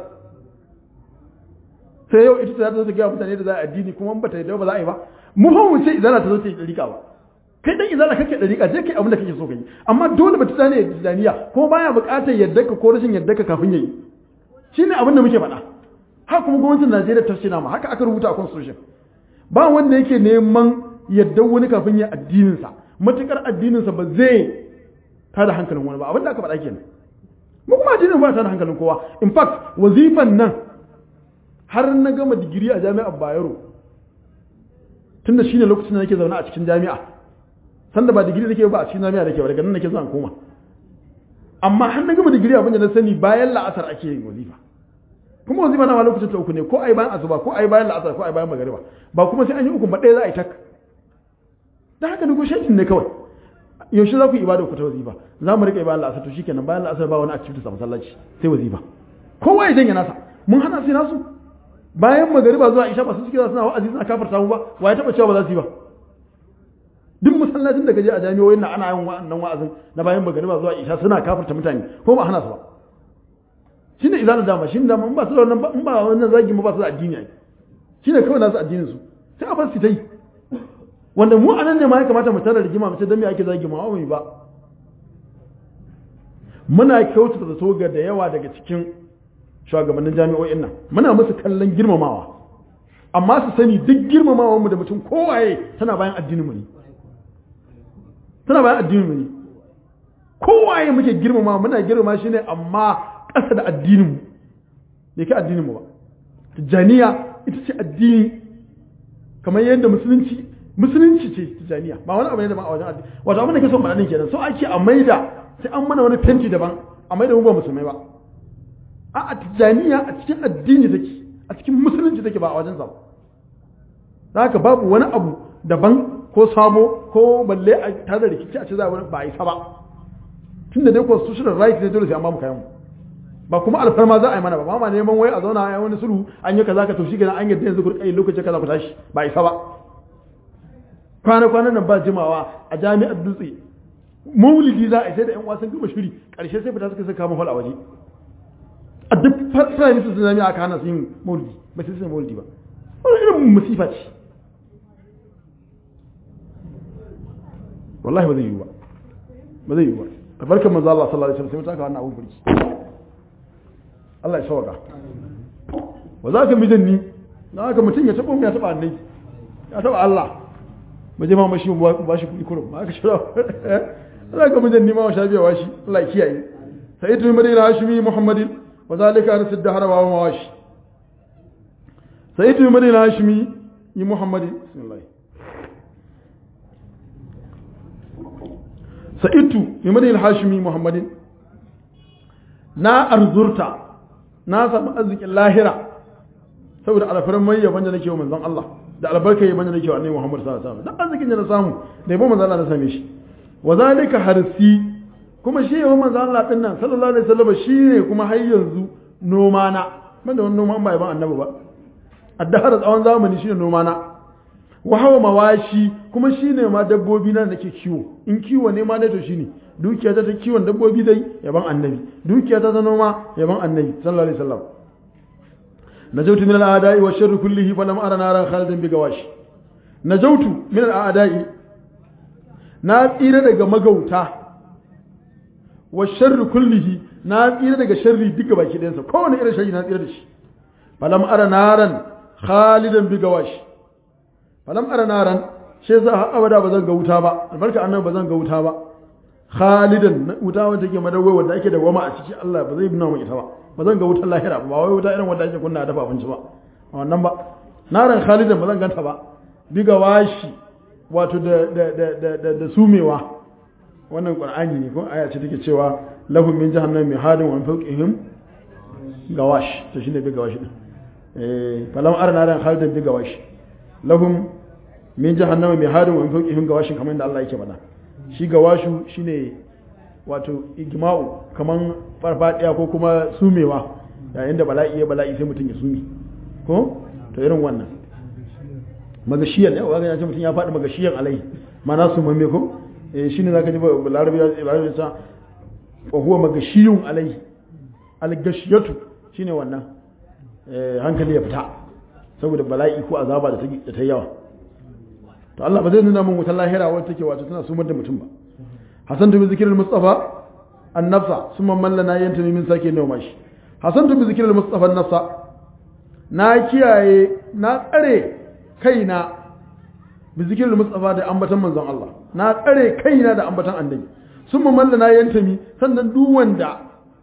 sai yau ita ta zo ta gaya mutane da za a addini kuma ba ta yi ba za a yi ba mu fa mu ce izala ta zo ta yi dariƙa ba kai dan izala kake dariƙa je kai abin da kake so ka yi amma dole ba ta tsane islamiyya kuma baya buƙatar yadda ka ko rashin yadda ka kafin yayi shine abin da muke faɗa haka kuma gwamnatin Najeriya ta shina ma haka aka rubuta a constitution ba wanda yake neman yadda wani kafin ya addinin sa matukar addininsa ba zai tada hankalin wani ba abin da aka faɗa kenan mu kuma addinin ba tada hankalin kowa in fact wazifan nan har na gama digiri a jami'ar Bayero tunda shine lokacin da nake zaune a cikin jami'a sanda ba digiri nake ba a cikin jami'a nake ba daga nan nake zuwa koma amma har na gama digiri abin da na sani bayan la'asar ake yin wazifa kuma wazifa na ma lokacin ta uku ne ko ai bayan asuba ko ai bayan la'asar ko ai bayan magariba ba kuma sai an yi uku ba ɗaya za a yi tak da haka negotiation ne kawai yaushe za ku yi ibada ku ta wazifa za mu rika ibada la'asar to shikenan bayan la'asar ba wani activity a masallaci sai wazifa kowa ya janye nasa mun hana sai nasu bayan magariba zuwa isha ba su suke suna wa'azi suna kafarta mu ba wa ya taba cewa ba za su yi ba duk masallacin da kaje a jami'o'in nan ana yin wa'annan wa'azin na bayan magariba zuwa isha suna kafarta mutane ko ba hana su ba shine izalin dama shine dama in ba su da wannan in ba wannan zagi ba su da addini ai shine kawai nasu addinin su sai a bar su ta yi wanda mu anan ne ma ya kamata mu tara rigima mu ce dan me ake zagi mu ba ba muna kyautata zato ga da yawa daga cikin shugabannin jami'o'in nan muna musu kallon girmamawa amma su sani duk girmamawa mu da mutum kowaye tana bayan addinin mu ne tana bayan addinin mu ne kowaye muke girmamawa muna girmama shi ne amma ƙasa da addinin mu bai kai addinin mu ba tijjaniya ita ce addini kamar yadda musulunci musulunci ce tijaniya ba wani abu ne daban a wajen addini wato abin da ke son faɗa kenan so ake a maida sai an mana wani fenti daban a maida mu ba musulmai ba a a tijaniya a cikin addini take a cikin musulunci take ba a wajen sa ba haka babu wani abu daban ko sabo ko balle a tare da rikici a ce za a ba a isa ba tunda dai constitutional right ne dole sai an ba mu kayan mu ba kuma alfarma za a yi mana ba ba ma neman wai a zauna a yi wani sulhu an yi kaza ka to shikenan an yadda yanzu kurkai lokaci kaza ku tashi ba isa ba kwana kwanan nan ba jimawa a jami'ar dutse maulidi za a yi sai da yan wasan gama shiri karshe sai fita suka saka mafal a waje a duk prime minister sun jami'a aka hana su yin maulidi ba sai su maulidi ba wani irin musifa ce wallahi ba zai yi ba ba zai yi ba albarkar manzo Allah sallallahu alaihi wasallam sai mutaka wannan abu burki Allah ya sauka wa za ka mijanni na haka mutum ya taɓa ya taɓa annai ya taɓa Allah ba je ma mashi ba shi kuɗi kurum aka shira za ka mijanni ma wa sha biya washi Allah ya kiyaye sai ita madina hashimi muhammadin wa zalika arsid dahara wa ma washi sai ita madina hashimi yi muhammadin bismillah sa'itu yi madina hashimi muhammadin na arzurta na samu arzikin lahira saboda alfarin mai yaban da nake wa manzon Allah da albarka yaban da nake wa annabi Muhammad sallallahu alaihi wasallam dan arzikin da na samu da yaban manzon Allah na same shi wa zalika harsi kuma shi yaban manzon Allah din nan sallallahu alaihi wasallam shine kuma har yanzu noma na ban da wani noma ba yaban annabi ba addahar tsawon zamani shine noma na wa hawa mawashi kuma shine ma dabbobi na nake kiwo in kiwo ne ma dai to shine dukiya ta ta kiwon dabbobi dai yaban annabi dukiya ta ta noma yaban annabi sallallahu alaihi wasallam najautu min al-a'da'i wa sharri kullihi falam ara naran khalidan bi gawashi najautu min al-a'da'i na tsira daga magauta wa sharri kullihi na tsira daga sharri duka baki ɗayansa kowane irin sharri na tsira da shi falam ara naran khalidan bi gawashi falam ara naran shi yasa har abada ba zan ga wuta ba albarka annabi ba zan ga wuta ba khalidan wuta wanda take madawai wanda ake dawama a ciki Allah ba zai nuna mu ita ba ba zan ga wutar lahira ba wai wuta irin wanda ake kunna dafa abinci ba wannan ba naran khalidan ba zan ganta ba biga washi wato da da da da da sumewa wannan qur'ani ne ko aya ce take cewa lahum min jahannam mihadun wa min fawqihim gawash to shine biga washi din eh falam arna naran khalidan biga washi lahum min jahannama mihadun wa min fawqihim gawashin kamar da Allah yake faɗa shi gawashu shine wato igma'u kaman farfadiya ko kuma sumewa yayin da bala'i ya bala'i sai mutum ya sumi ko to irin wannan magashiyan ya wani ce mutum ya faɗi magashiyan alai mana su mamme ko eh shine zaka ji larabi larabi ya sa wa huwa magashiyun alai al-gashiyatu shine wannan eh hankali ya fita saboda bala'i ko azaba da ta yawa to Allah ba zai nuna min wutar lahira wadda take wato tana sumar da mutum ba hasan tu bi zikril mustafa an-nafsa summa man lana yantami min sake nawa shi hasan tu bi zikril mustafa an-nafsa na kiyaye na tsare kaina bi zikril mustafa da ambatan manzon Allah na tsare kaina da ambatan annabi summa man lana yantami sannan duk wanda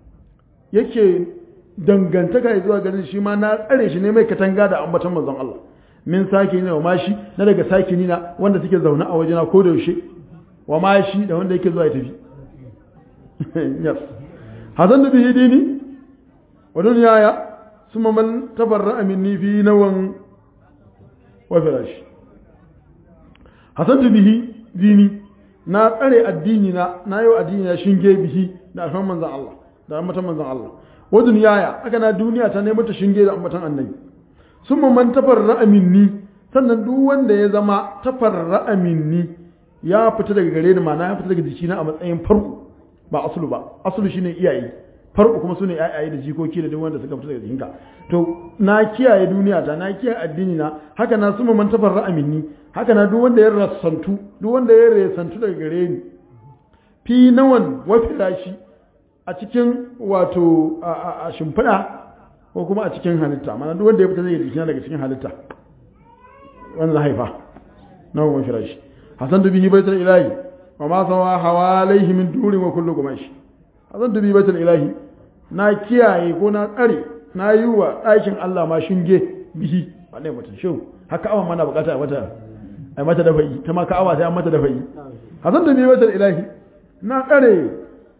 yake dangantaka zuwa garin shi ma na tsare shi ne mai katanga da ambatan manzon Allah min sake ne wa mashi na daga sake nina wanda suke zaune a wajena ko da yaushe wa mashi da wanda yake zuwa ya tafi yes hazan da bihi dini wa dunyaya summa man tabarra'a minni fi nawan wa firash hazan da bihi dini na tsare addini na na yau addini na shinge bihi da alfan manzon Allah da ambatan manzon Allah wa dunyaya aka na duniya ta nemi ta shinge da ambatan annabi sun man tafarra'a minni sannan duk wanda ya zama tafarra'a minni ya fita daga gare ni ma'ana ya fita daga jikina a matsayin farko ba asulu ba asulu shine iyaye farko kuma sune iyaye da jikoki da duk wanda suka fita daga jikinka to na kiyaye duniya ta na kiyaye addini na haka na sun man tafarra'a minni haka na duk wanda ya rasantu duk wanda ya rasantu daga gare ni fi nawan wa filashi a cikin wato a shimfiɗa ko kuma a cikin halitta mana duk wanda ya fita zai yi jikina daga cikin halitta wanda za haifa na kuma firashi hasan dubi baitul ilahi wa ma sawa hawalaihi min durin wa kullu gumashi hasan dubi baitul ilahi na kiyaye ko na tsare na yi wa ɗakin Allah ma shinge bihi wane mutum shi haka awa mana bukata a mata a mata da fa'i ta ma ka'awa sai an mata da fa'i hasan da biyu wata ilahi na tsare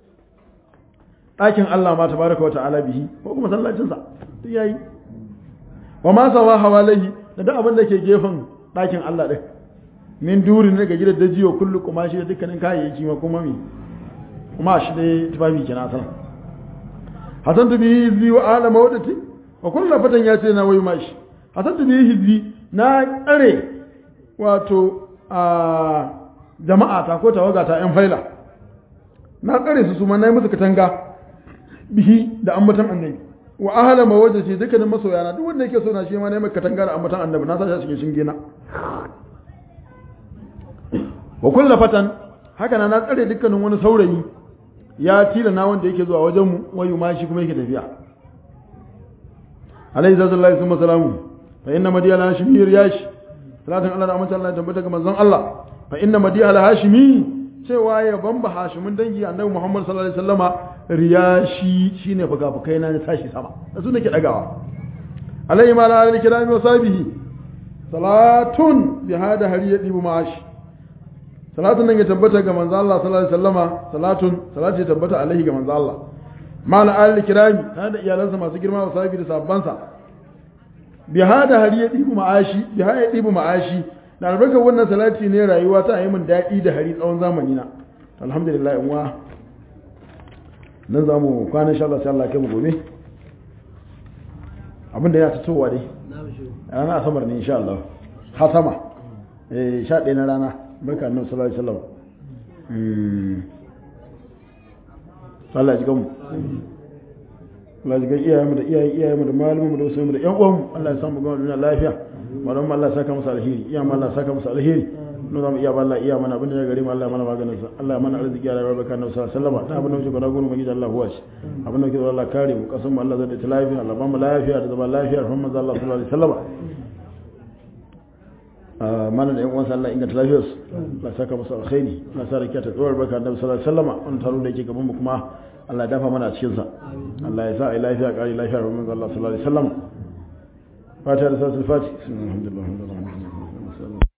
ɗakin Allah ma tabaraka wa ta'ala bihi ko kuma sallacinsa duk yayi wa ma sawa hawalaihi da duk abin da ke gefen ɗakin Allah ɗin min durin daga gidan da jiyo kullu kuma shi da dukkanin kayayyaki ma kuma mi kuma shi dai tufafi kina san hasan tu bihi hizbi wa ala mawadati wa kullu fatan ya ce na wayu mashi hasan tu bihi hizbi na tsare wato a jama'a ta ko tawaga ta yan faila na tsare su su ma nayi musu katanga bihi da ambatan annabi wa ahla mawadati dukkanin masoyana duk wanda yake so na shi ma nayi maka katanga da ambatan annabi na sa shi cikin shinge na wa kulla fatan haka na na tsare dukkanin wani saurayi ya tila na wanda yake zuwa wajenmu wayu ma shi kuma yake tafiya alayhi sallallahu alaihi wasallam fa inna madiya al hashimi riyash salatin Allah da amince Allah ya tabbata ga manzon Allah fa inna madiya al hashimi cewa ya bamba hashimin dangi annabi Muhammad sallallahu alaihi wasallama riyashi shine fuka-fukai na tashi sama da su nake dagawa alayhi ma la al-kirami wa sahbihi salatun bi hada hariyati bu ma'ashi salatun nan ya tabbata ga manzo Allah sallallahu alaihi wasallama salatun salati ya tabbata alaihi ga manzo Allah mala al kirami tare da iyalansa masu girma wa sahibi da sabbansa bi hada hari ya dibu ma'ashi bi hada ya dibu ma'ashi da albarkar wannan salati ne rayuwa ta yi min daɗi da hari tsawon zamani na alhamdulillah in wa nan za mu kwana insha Allah sai Allah kai mu gobe abinda ya fitowa dai rana asabar ne insha Allah hasama eh sha ɗaya na rana barka annabi sallallahu alaihi wasallam Allah ya ji gamu Allah ya ji gan iyayenmu da iyayen iyayenmu da malumanmu da wasu da ƴan uwanmu Allah ya samu gama duniya lafiya malamu Allah ya saka musu alheri iya ma Allah ya saka musu alheri no zamu iya balla iya mana abin da ya gare mu Allah ya mana maganin sa Allah ya mana arziki ya rabar barka annabi sallallahu alaihi wasallam da abin da muke gona gurin magiji Allah huwa shi abin da muke Allah kare mu kasan mu Allah zai da lafiya Allah ba mu lafiya da zama lafiya rahman manzo Allah sallallahu alaihi wasallam mana da yan uwansa Allah inganta lafiyarsu Allah saka musu alkhairi Allah sa rakiya ta tsawar barka annabi sallallahu alaihi wasallam wannan taro da yake gaban mu kuma Allah ya dafa mana a cikin sa Allah ya sa ai lafiya kare lafiya rahman Allah sallallahu alaihi wasallam fatiha da suratul fatih alhamdulillah